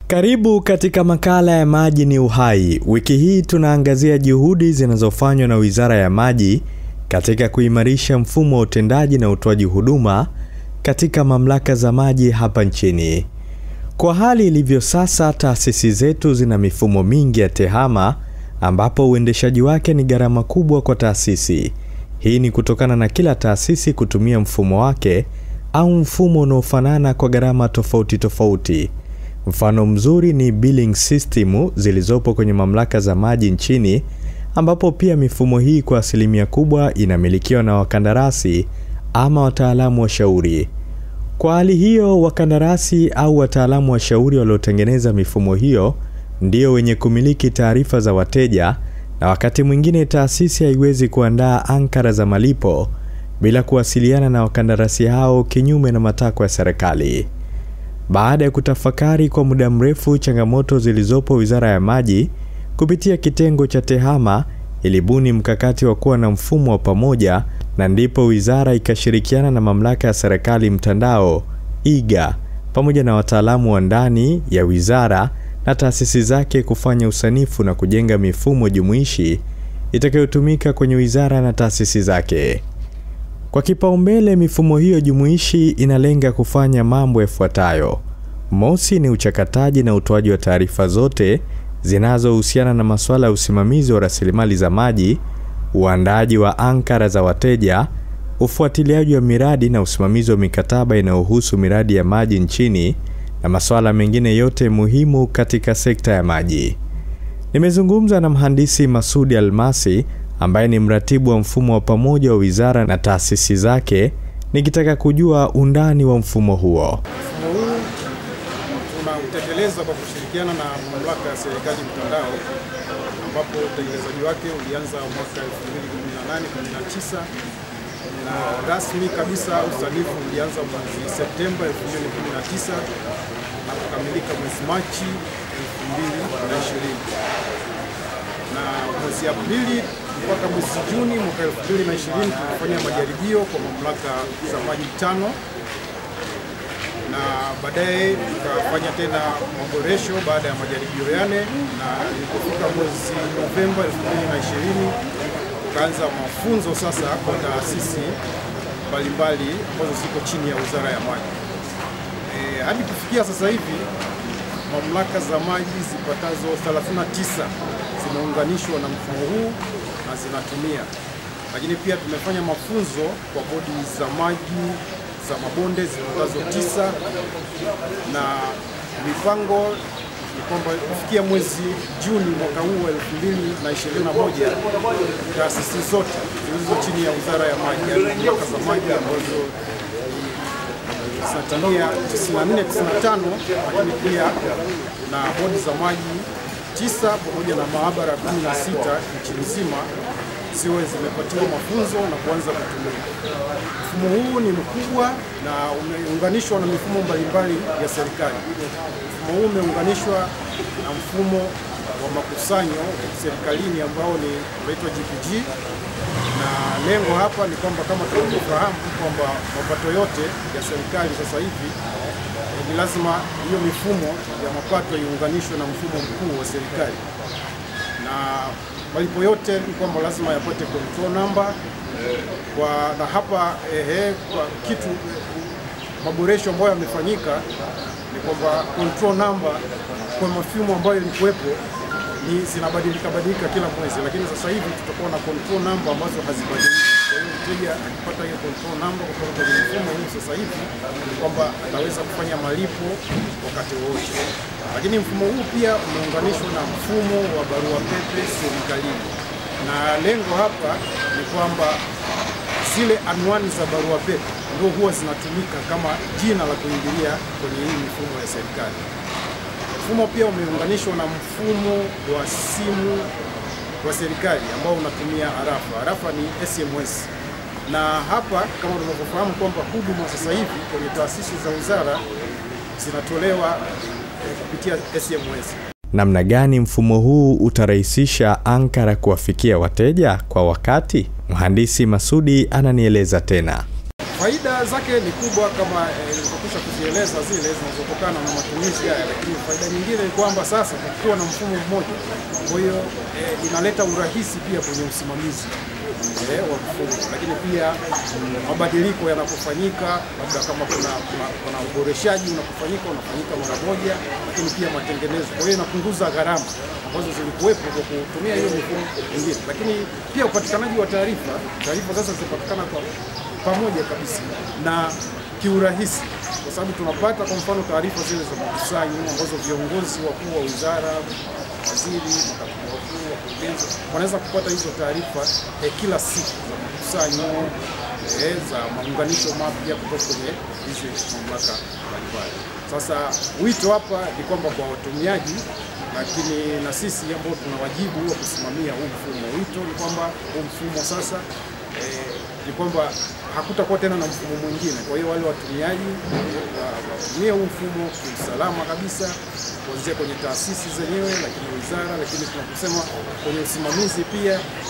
Karibu katika makala ya Maji ni Uhai. Wiki hii tunaangazia juhudi zinazofanywa na Wizara ya Maji katika kuimarisha mfumo wa utendaji na utoaji huduma katika mamlaka za maji hapa nchini. Kwa hali ilivyo sasa, taasisi zetu zina mifumo mingi ya tehama ambapo uendeshaji wake ni gharama kubwa kwa taasisi. Hii ni kutokana na kila taasisi kutumia mfumo wake au mfumo unaofanana kwa gharama tofauti tofauti. Mfano mzuri ni billing system zilizopo kwenye mamlaka za maji nchini, ambapo pia mifumo hii kwa asilimia kubwa inamilikiwa na wakandarasi ama wataalamu washauri. Kwa hali hiyo, wakandarasi au wataalamu washauri waliotengeneza mifumo hiyo ndio wenye kumiliki taarifa za wateja, na wakati mwingine taasisi haiwezi kuandaa ankara za malipo bila kuwasiliana na wakandarasi hao, kinyume na matakwa ya serikali. Baada ya kutafakari kwa muda mrefu changamoto zilizopo, Wizara ya Maji kupitia kitengo cha TEHAMA ilibuni mkakati wa kuwa na mfumo wa pamoja, na ndipo wizara ikashirikiana na mamlaka ya serikali mtandao iga pamoja na wataalamu wa ndani ya wizara na taasisi zake kufanya usanifu na kujenga mifumo jumuishi itakayotumika kwenye wizara na taasisi zake. Kwa kipaumbele, mifumo hiyo jumuishi inalenga kufanya mambo yafuatayo. Mosi ni uchakataji na utoaji wa taarifa zote zinazohusiana na masuala ya usimamizi wa rasilimali za maji, uandaaji wa ankara za wateja, ufuatiliaji wa miradi na usimamizi wa mikataba inayohusu miradi ya maji nchini na masuala mengine yote muhimu katika sekta ya maji. Nimezungumza na mhandisi Masudi Almasi ambaye ni mratibu wa mfumo wa pamoja wa wizara na taasisi zake, nikitaka kujua undani wa mfumo huo. Mfumo huu tunautekeleza kwa kushirikiana na mamlaka ya serikali mtandao, ambapo utekelezaji wake ulianza mwaka 2018 19 na rasmi kabisa usanifu ulianza mwezi Septemba 2019 na kukamilika mwezi Machi 2020 na mwezi Aprili mpaka mwezi Juni mwaka 2020 tulifanya majaribio kwa mamlaka za maji tano na baadaye tukafanya tena maboresho baada ya majaribio yale, na ilipofika mwezi Novemba 2020 tukaanza mafunzo sasa kwa taasisi mbalimbali ambazo ziko chini ya Wizara ya Maji. E, hadi kufikia sasa hivi mamlaka za maji zipatazo 39 zimeunganishwa na mfumo huu na zinatumia, lakini pia tumefanya mafunzo kwa bodi za maji za mabonde zipatazo tisa na mipango ni kwamba kufikia mwezi Juni mwaka huu wa 2021 taasisi zote zilizo chini ya Wizara ya Maji, yaani mamlaka za maji ambazo zinatimia 94 95, lakini pia na bodi za maji tisa pamoja na maabara 16 nchi nzima ziwe zimepatiwa mafunzo na kuanza kutumia. Mfumo huu ni mkubwa na umeunganishwa na mifumo mbalimbali ya serikali. Mfumo huu umeunganishwa na mfumo wa makusanyo serikalini ambao ni unaitwa GPG, na lengo hapa ni kwamba kama tunavyofahamu kwamba mapato yote ya serikali sasa hivi ni lazima hiyo mifumo ya mapato iunganishwe na mfumo mkuu wa serikali na malipo yote ni kwamba lazima yapate control number kwa, na hapa ehe, kwa kitu maboresho ambayo yamefanyika ni kwamba control number kwa mafumo ambayo ilikuwepo ni zinabadilika badilika kila mwezi, lakini sasa hivi tutakuwa na control number ambazo hazibadiliki. Kwa hiyo mteja akipata hiyo control number kutoka kwenye mfumo huu sasa hivi ni kwamba ataweza kufanya malipo wakati wowote. Lakini mfumo huu pia umeunganishwa na mfumo wa barua pepe serikalini, na lengo hapa ni kwamba zile anwani za barua pepe ndio huwa zinatumika kama jina la kuingilia kwenye hii mifumo ya serikali. Mfumo pia umeunganishwa na mfumo wa simu wa serikali ambao unatumia arafa. Arafa ni SMS, na hapa kama tunavyofahamu kwamba huduma sasa hivi kwenye taasisi za wizara zinatolewa eh, kupitia SMS. Namna gani mfumo huu utarahisisha ankara kuwafikia wateja kwa wakati? Mhandisi Masudi ananieleza tena. Faida zake ni kubwa kama nilivyokwisha kuzieleza zile zinazotokana na matumizi haya, lakini faida nyingine ni kwamba sasa kwa kuwa na mfumo mmoja, kwa hiyo eh, inaleta urahisi pia kwenye usimamizi eh, wa mfumo, lakini pia mm, mabadiliko yanapofanyika, labda kama kuna, kuna, kuna uboreshaji unapofanyika unafanyika mara moja, lakini pia matengenezo. Kwa hiyo inapunguza gharama ambazo zilikuwepo kwa kutumia hiyo mifumo mingine, lakini pia upatikanaji wa taarifa, taarifa sasa zinapatikana kwa pamoja kabisa na kiurahisi, kwa sababu tunapata kwa mfano taarifa zile za makusanyo ambazo viongozi wakuu wa wizara, waziri, makatibu wakuu, wakurugenzi wanaweza kupata hizo taarifa eh, kila siku za makusanyo eh, za maunganisho mapya kutoka kwenye hizi mamlaka mbalimbali. Sasa wito hapa ni kwamba kwa watumiaji lakini na sisi ambao tuna wajibu wa kusimamia huu mfumo, wito ni kwamba huu mfumo sasa eh, ni kwamba hakutakuwa tena na mfumo mwingine. Kwa hiyo wale watumiaji wa- watumie huu mfumo kiusalama kabisa, kuanzia kwenye taasisi zenyewe, lakini wizara, lakini tunaposema kwenye usimamizi pia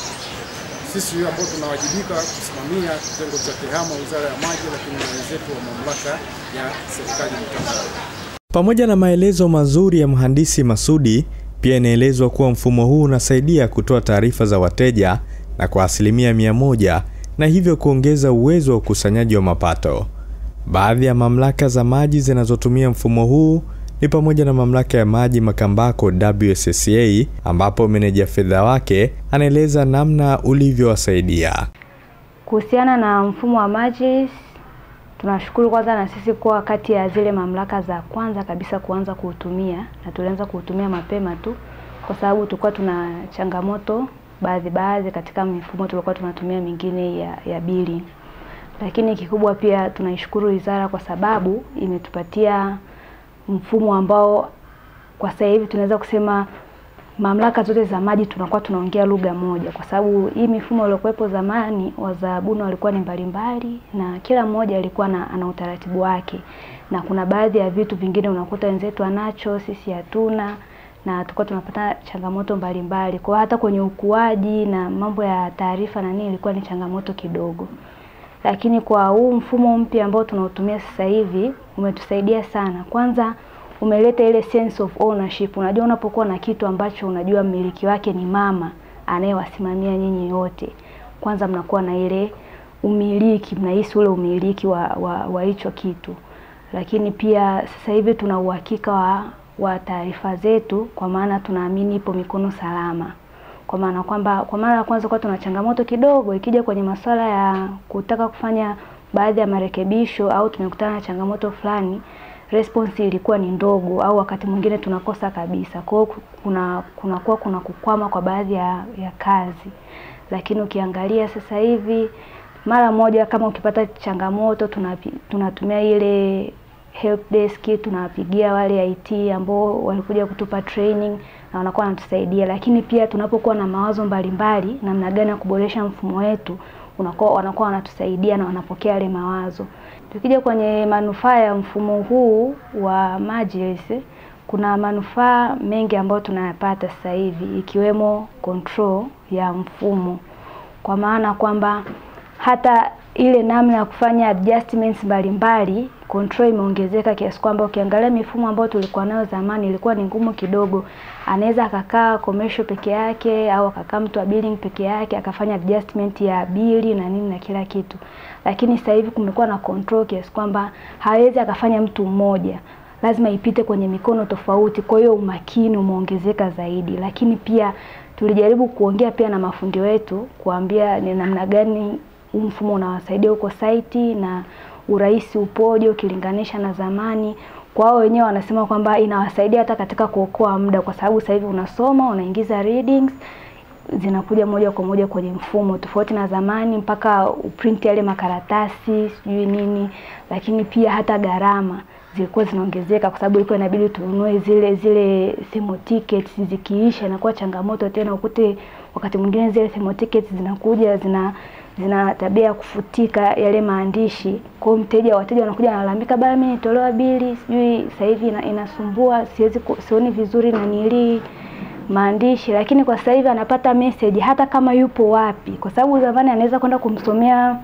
sisi ambao tunawajibika kusimamia kitengo cha TEHAMA, wizara ya maji, lakini na wenzetu wa mamlaka ya serikali mtandao. Pamoja na maelezo mazuri ya mhandisi Masudi, pia inaelezwa kuwa mfumo huu unasaidia kutoa taarifa za wateja na kwa asilimia mia moja na hivyo kuongeza uwezo wa ukusanyaji wa mapato. Baadhi ya mamlaka za maji zinazotumia mfumo huu ni pamoja na mamlaka ya maji Makambako WSSA, ambapo meneja fedha wake anaeleza namna ulivyowasaidia. Kuhusiana na mfumo wa maji, tunashukuru kwanza na sisi kuwa kati ya zile mamlaka za kwanza kabisa kuanza kuutumia, na tulianza kuutumia mapema tu, kwa sababu tulikuwa tuna changamoto baadhi baadhi katika mifumo tulikuwa tunatumia mingine ya, ya bili. Lakini kikubwa pia tunaishukuru wizara kwa sababu imetupatia mfumo ambao kwa sasa hivi tunaweza kusema mamlaka zote za maji tunakuwa tunaongea lugha moja, kwa sababu hii mifumo iliyokuwepo zamani, wazabuni walikuwa ni mbalimbali na kila mmoja alikuwa na, ana utaratibu wake, na kuna baadhi ya vitu vingine unakuta wenzetu anacho, sisi hatuna, na tulikuwa tunapata changamoto mbalimbali. Kwa hiyo hata kwenye ukuaji na mambo ya taarifa na nini ilikuwa ni changamoto kidogo, lakini kwa huu mfumo mpya ambao tunautumia sasa hivi umetusaidia sana. Kwanza umeleta ile sense of ownership. Unajua, unapokuwa na kitu ambacho unajua mmiliki wake ni mama anayewasimamia nyinyi yote, kwanza mnakuwa na ile umiliki, mnahisi ule umiliki wa wa, wa hicho kitu. Lakini pia sasa hivi tuna uhakika wa, wa taarifa zetu, kwa maana tunaamini ipo mikono salama kwa maana kwamba kwa mara ya kwanza kwa tuna changamoto kidogo ikija kwenye masuala ya kutaka kufanya baadhi ya marekebisho au tumekutana na changamoto fulani, response ilikuwa ni ndogo au wakati mwingine tunakosa kabisa. Kwa hiyo kuna kunakuwa kuna kukwama kwa baadhi ya, ya kazi, lakini ukiangalia sasa hivi mara moja kama ukipata changamoto tunapi, tunatumia ile help desk tunawapigia wale IT ambao walikuja kutupa training na wanakuwa wanatusaidia, lakini pia tunapokuwa na mawazo mbalimbali namna gani ya kuboresha mfumo wetu unakuwa wanakuwa wanatusaidia na wanapokea yale mawazo. Tukija kwenye manufaa ya mfumo huu wa Majlis, kuna manufaa mengi ambayo tunayapata sasa hivi ikiwemo control ya mfumo, kwa maana kwamba hata ile namna ya kufanya adjustments mbalimbali control imeongezeka kiasi kwamba ukiangalia mifumo ambayo tulikuwa nayo zamani ilikuwa ni ngumu kidogo. Anaweza akakaa commercial peke yake au akakaa mtu wa billing peke yake akafanya adjustment ya bili na nini na kila kitu, lakini sasa hivi kumekuwa na control kiasi kwamba hawezi akafanya mtu mmoja, lazima ipite kwenye mikono tofauti. Kwa hiyo umakini umeongezeka zaidi, lakini pia tulijaribu kuongea pia na mafundi wetu kuambia ni namna gani huu mfumo unawasaidia huko site na urahisi upoje ukilinganisha na zamani. Kwa hao wenyewe wanasema kwamba inawasaidia hata katika kuokoa muda, kwa sababu sasa hivi unasoma unaingiza readings zinakuja moja kwa moja kwenye mfumo, tofauti na zamani mpaka uprint yale makaratasi sijui nini. Lakini pia hata gharama zilikuwa zinaongezeka, kwa sababu ilikuwa inabidi tununue zile zile thermo tickets, zikiisha inakuwa changamoto tena, ukute wakati mwingine zile thermo tickets zinakuja zina zina tabia ya kufutika yale maandishi. Kwa hiyo mteja, wateja wanakuja wanalalamika, bana, mimi nitolewa bili sijui sasa hivi ina, inasumbua siwezi sioni vizuri na nili maandishi, lakini kwa sasa hivi anapata message hata kama yupo wapi, kwa sababu zamani anaweza kwenda kumsomea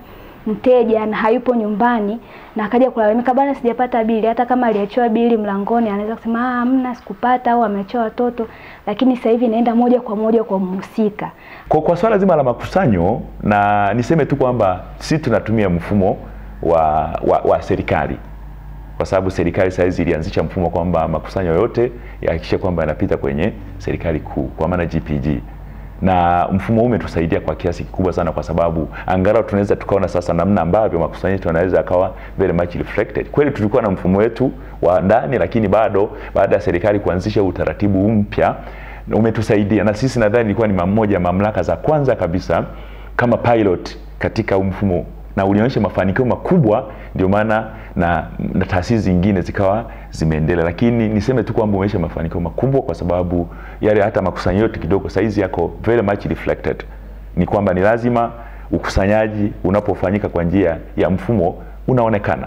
mteja na hayupo nyumbani na akaja kulalamika, bana, sijapata bili. Hata kama aliachiwa bili mlangoni, anaweza kusema ah, hamna, sikupata au ameachiwa watoto, lakini sasa hivi inaenda moja kwa moja kwa mhusika. Kwa, kwa swala zima la makusanyo, na niseme tu kwamba sisi tunatumia mfumo wa, wa, wa serikali kwa sababu serikali sasa hizi ilianzisha mfumo kwamba makusanyo yote yahakikishe kwamba yanapita kwenye serikali kuu kwa maana GPG, na mfumo huu umetusaidia kwa kiasi kikubwa sana, kwa sababu angalau tunaweza tukaona sasa namna ambavyo makusanyo yetu yanaweza yakawa very much reflected. Kweli tulikuwa na mfumo wetu wa ndani, lakini bado baada ya serikali kuanzisha utaratibu mpya umetusaidia, na sisi nadhani ilikuwa ni mmoja mamlaka za kwanza kabisa kama pilot katika mfumo na ulionyesha mafanikio makubwa, ndio maana na, na taasisi zingine zikawa zimeendelea, lakini niseme tu kwamba umeonyesha mafanikio makubwa kwa sababu yale hata makusanyo yote kidogo saizi yako very much reflected. Ni kwamba ni lazima ukusanyaji unapofanyika kwa njia ya mfumo unaonekana,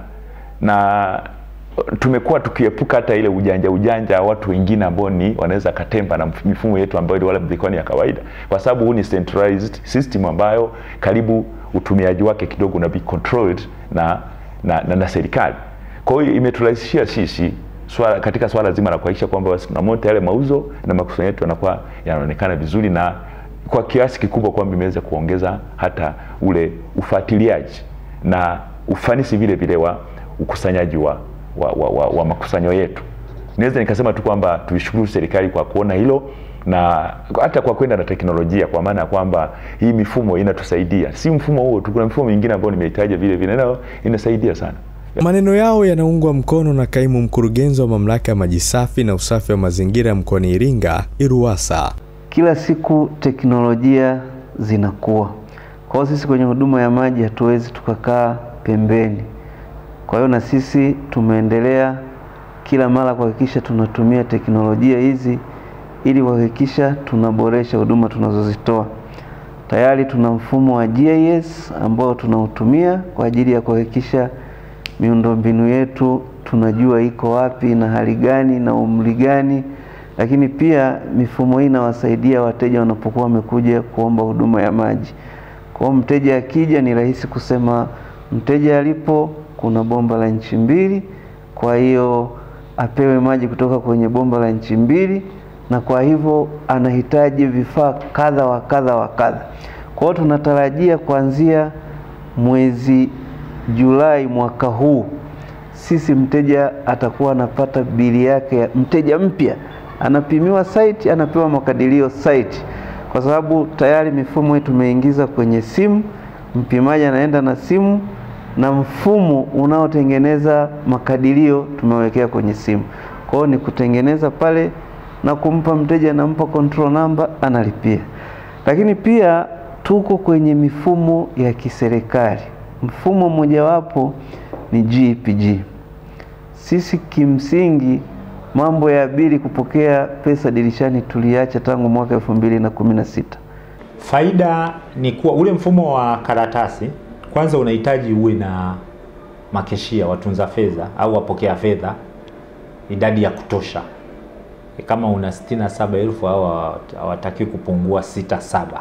na tumekuwa tukiepuka hata ile ujanja ujanja watu wengine ambao ni wanaweza katemba na mifumo yetu ambayo wala ilikuwa ni ya kawaida, kwa sababu huu ni centralized system ambayo karibu utumiaji wake kidogo una be controlled na, na, na, na serikali. Kwa hiyo imeturahisishia sisi swala, katika swala zima la kuhakikisha kwamba tunamonta yale mauzo na makusanyo yetu yanakuwa yanaonekana vizuri na kwa kiasi kikubwa kwamba imeweza kuongeza hata ule ufuatiliaji na ufanisi vile vile wa ukusanyaji wa, wa, wa, wa, wa makusanyo yetu. Naweza nikasema tu kwamba tuishukuru serikali kwa kuona hilo na hata kwa kwenda na teknolojia, kwa maana ya kwamba hii mifumo inatusaidia. Si mfumo huo tu, kuna mifumo mingine ambayo nimehitaja vile vile, nayo inasaidia sana. Maneno yao yanaungwa mkono na kaimu mkurugenzi wa mamlaka ya maji safi na usafi wa mazingira mkoani Iringa, IRUWASA. Kila siku teknolojia zinakuwa, kwa hiyo sisi kwenye huduma ya maji hatuwezi tukakaa pembeni. Kwa hiyo na sisi tumeendelea kila mara kuhakikisha tunatumia teknolojia hizi ili kuhakikisha tunaboresha huduma tunazozitoa. Tayari tuna mfumo wa GIS ambao tunautumia kwa ajili ya kuhakikisha miundombinu yetu tunajua iko wapi na hali gani na umri gani, lakini pia mifumo hii inawasaidia wateja wanapokuwa wamekuja kuomba huduma ya maji. Kwa hiyo mteja akija, ni rahisi kusema mteja alipo kuna bomba la inchi mbili, kwa hiyo apewe maji kutoka kwenye bomba la inchi mbili na kwa hivyo anahitaji vifaa kadha wa kadha wa kadha. Kwa hiyo tunatarajia kuanzia mwezi Julai mwaka huu sisi mteja atakuwa anapata bili yake ya mteja mpya, anapimiwa site, anapewa makadirio site, kwa sababu tayari mifumo hii tumeingiza kwenye simu. Mpimaji anaenda na simu na mfumo unaotengeneza makadirio tumewekea kwenye simu. Kwa hiyo ni kutengeneza pale na kumpa mteja, nampa control number, analipia. Lakini pia tuko kwenye mifumo ya kiserikali. Mfumo mmojawapo ni GPG. Sisi kimsingi mambo ya bili kupokea pesa dirishani tuliacha tangu mwaka elfu mbili na kumi na sita. Faida ni kuwa ule mfumo wa karatasi kwanza unahitaji uwe na makeshia, watunza fedha au wapokea fedha, idadi ya kutosha. Kama una sitini na saba elfu au hawatakiwi kupungua sita saba.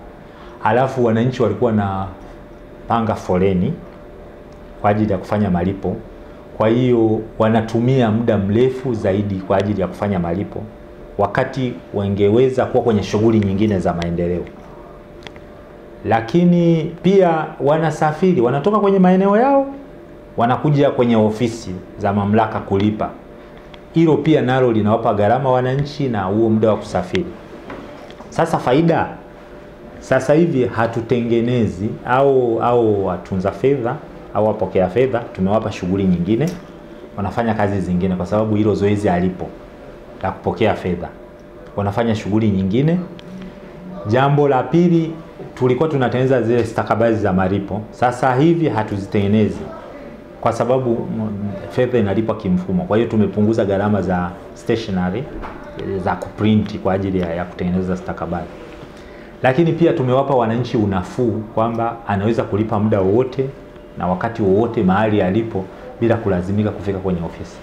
Halafu wananchi walikuwa na panga foleni kwa ajili ya kufanya malipo, kwa hiyo wanatumia muda mrefu zaidi kwa ajili ya kufanya malipo, wakati wangeweza kuwa kwenye shughuli nyingine za maendeleo lakini pia wanasafiri, wanatoka kwenye maeneo yao wanakuja kwenye ofisi za mamlaka kulipa. Hilo pia nalo linawapa gharama wananchi na huo muda wa kusafiri. Sasa faida, sasa hivi hatutengenezi au au watunza fedha au wapokea fedha, tumewapa shughuli nyingine, wanafanya kazi zingine, kwa sababu hilo zoezi halipo la kupokea fedha, wanafanya shughuli nyingine. Jambo la pili tulikuwa tunatengeneza zile stakabadhi za malipo, sasa hivi hatuzitengenezi kwa sababu fedha inalipwa kimfumo. Kwa hiyo tumepunguza gharama za stationery za kuprinti kwa ajili ya, ya kutengeneza stakabadhi, lakini pia tumewapa wananchi unafuu kwamba anaweza kulipa muda wowote na wakati wowote mahali alipo bila kulazimika kufika kwenye ofisi.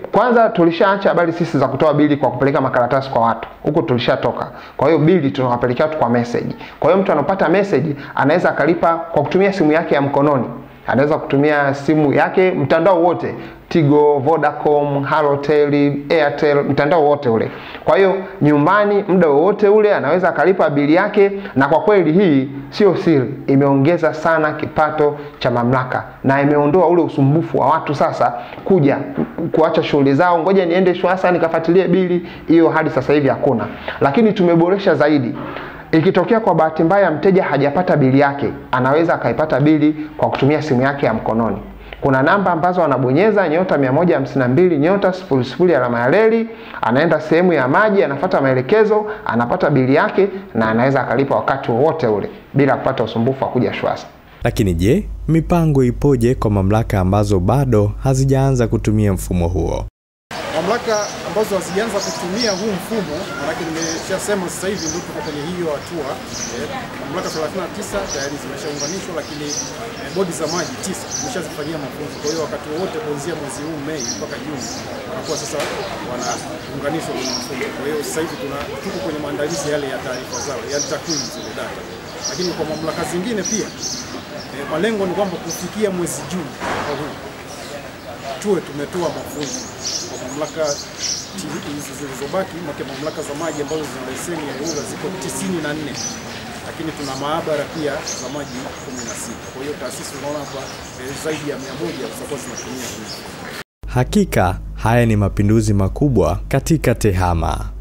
kwanza tulishaacha habari sisi za kutoa bili kwa kupeleka makaratasi kwa watu huko tulishatoka kwa hiyo bili tunawapelekea watu kwa message kwa hiyo mtu anapata message anaweza akalipa kwa kutumia simu yake ya mkononi anaweza kutumia simu yake mtandao wote Tigo, Vodacom, Halotel, Airtel, mtandao wote ule. Kwa hiyo nyumbani, muda wowote ule anaweza akalipa bili yake, na kwa kweli hii sio siri, imeongeza sana kipato cha mamlaka na imeondoa ule usumbufu wa watu sasa kuja kuacha shughuli zao, ngoja niende Shwasa nikafuatilie bili. Hiyo hadi sasa hivi hakuna, lakini tumeboresha zaidi Ikitokea kwa bahati mbaya mteja hajapata bili yake, anaweza akaipata bili kwa kutumia simu yake ya mkononi. Kuna namba ambazo anabonyeza nyota 152 nyota sifuri sifuri alama ya reli, anaenda sehemu ya maji, anafuata maelekezo, anapata bili yake na anaweza akalipa wakati wowote ule bila kupata usumbufu wa kuja Shwasa. Lakini je, mipango ipoje kwa mamlaka ambazo bado hazijaanza kutumia mfumo huo? Mamlaka ambazo hazijaanza kutumia huu mfumo, manake nimeshasema sasa hivi ndio tuko kwenye hiyo hatua eh, mamlaka 39 tayari zimeshaunganishwa, lakini eh, bodi za maji tisa zimeshazifanyia mafunzo. Kwa hiyo wakati wowote kuanzia mwezi huu Mei mpaka Juni wanakuwa sasa wanaunganishwa kwenye mfumo. Kwa hiyo sasa hivi tuna tuko kwenye maandalizi yale ya taarifa zao, ya takwimu zile data, lakini kwa mamlaka zingine pia eh, malengo ni kwamba kufikia mwezi Juni mwaka huu tuwe tumetoa mafunzo kwa mamlaka hizi zilizobaki, make mamlaka za maji ambazo zina leseni ya EWURA ziko 94 lakini tuna maabara pia za maji 16. Kwa hiyo taasisi unaona hapa eh, zaidi ya 100 zitakuwa zinatumia hii. Hakika haya ni mapinduzi makubwa katika TEHAMA.